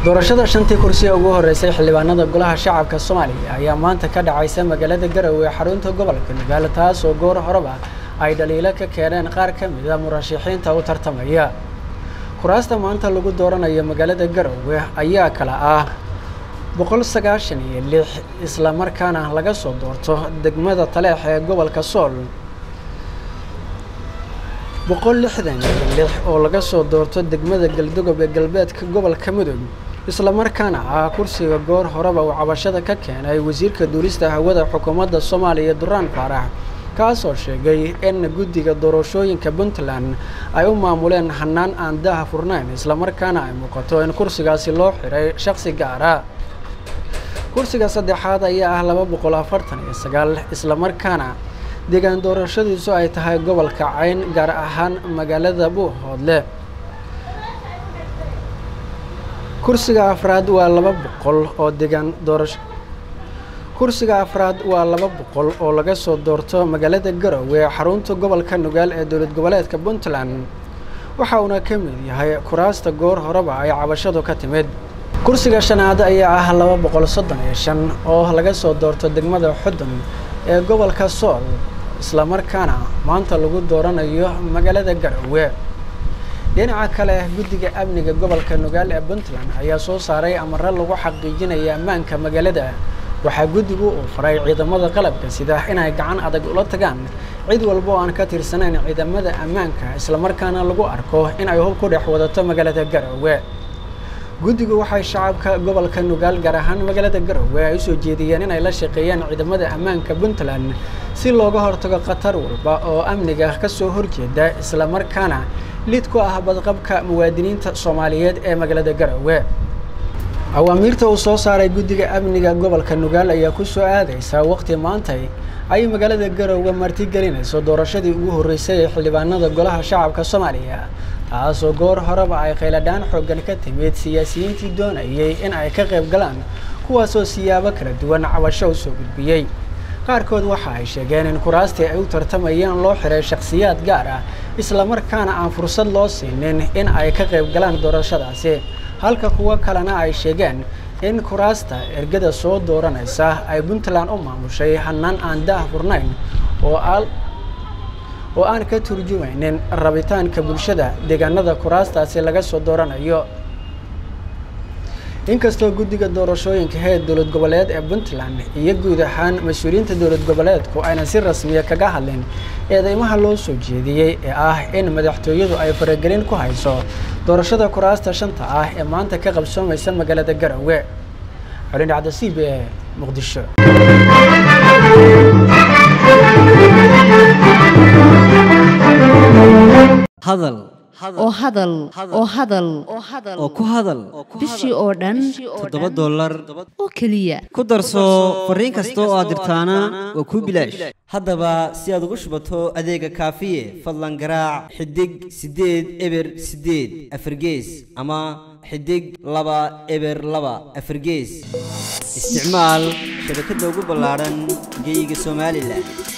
doorashada shantii kursi ee ugu horeysay xildhibaanada golaha shacabka soomaaliya ayaa maanta ka dhacaysa magaalada garowe ee xarunta gobolka nugaal taas oo goor horeba ay dhaliilo ka keeneen qaar ka mid a murashaxiinta u tartamaya kuraasta maanta lagu dooranayo magaalada garowe ayaa kala ah boqol sagaashan iyo lix islamarkaana laga soo doorto degmada taleex ee gobolka sool boqol lixdan iyo lix oo laga soo doorto degmada galdogob ee galbeedka gobolka mudug islamarkaana ah kursiga goor horeba uu cabashada ka keenay wasiirka duulista hawada xukuumadda soomaaliya duraan faarax kaasoo sheegay in guddiga doorashooyinka puntland ay u maamuleen hanaan aan daha furnayn islamarkaana ay muuqato in kursigaasi loo xiray shaqsi gaara kursiga saddexaad ayaa ah laba boqol afartan iyo sagaal islamarkaana deegaan doorashadiisu ay tahay gobolka cayn gaar ahaan magaalada buuhoodle kursiga afraad waa laba boqol oo deegaan doorasho kursiga afraad waa laba boqol oo laga soo doorto magaalada garowe xarunta gobolka nugaal ee dowlad goboleedka puntland waxa uuna ka mid yahay kuraasta goor horeba ay cabashadu ka timid kursiga shanaad ayaa ah laba boqol soddon iyo shan oo laga soo doorto degmada xudun ee gobolka sool islamarkaana maanta lagu dooranayo magaalada garowe dhinaca kale guddiga amniga gobolka nugaal ee puntland ayaa soo saaray amare lagu xaqiijinaya ammaanka magaalada waxaa guddigu uu faray ciidamada qalabka sida inay gacan adag ula tagaan cid walba oo aan ka tirsanayn ciidamada ammaanka islamarkaana lagu arko in ay hub ku dhex wadato magaalada garowe guddigu waxay shacabka gobolka nugaal gaar ahaan magaalada garowe ay usoo jeediyeen inay la shaqeeyaan ciidamada ammaanka puntland si looga hortago khatar walba oo amniga ka soo horjeeda islamarkaana lid ku ah badqabka muwaadiniinta soomaaliyeed ee magaalada garowe awaamiirta uu soo saaray guddiga amniga gobolka nugaal ayaa ku soo aadaysaa waqti maantay ay magaalada garowe martigelinayso doorashadii ugu horreysay ee xildhibaanada golaha shacabka soomaaliya taasoo goor horeba ay khayladhaan xooggan ka timid siyaasiyiintii doonayay in ay ka qayb galaan kuwaasoo siyaabo kala duwan cabasho u soo gudbiyey qaarkood waxa ay sheegeen in kuraastii ay u tartamayeen loo xiray shakhsiyaad gaar ah islamarkaana aan fursad loo siinin in ay ka qayb galaan doorashadaasi halka kuwo kalena ay sheegeen in kuraasta ergada soo dooranaysa ay puntland u maamushay hanaan aan daah furnayn oo oo aan ka turjumaynin rabitaanka bulshada deegaanada kuraastaasi laga soo dooranayo inkastoo guddiga doorashooyinka heer dowlad goboleed ee puntland iyo guud ahaan mas-uuliyiinta dowlad goboleedku aynan si rasmiya kaga hadlin eedeymaha loo soo jeediyey ee ah in madaxtooyadu ay faragelin ku hayso doorashada kuraasta shanta ah ee maanta ka qabsoomaysa magaalada garowe colin dhacda c b e muqdisho hadal oo hadal oo hadal oo ku hadal bishii oo dhan toddoba dollar oo keliya ku darso fariin kasta oo aad dirtaana waa kuu bilaash haddaba si aad ugu shubato adeega kaafiye fadlan garaac xidig siddeed eber siddeed afargees ama xidig laba eber laba afargees isticmaal shabakadda ugu ballaadhan geyga somalilan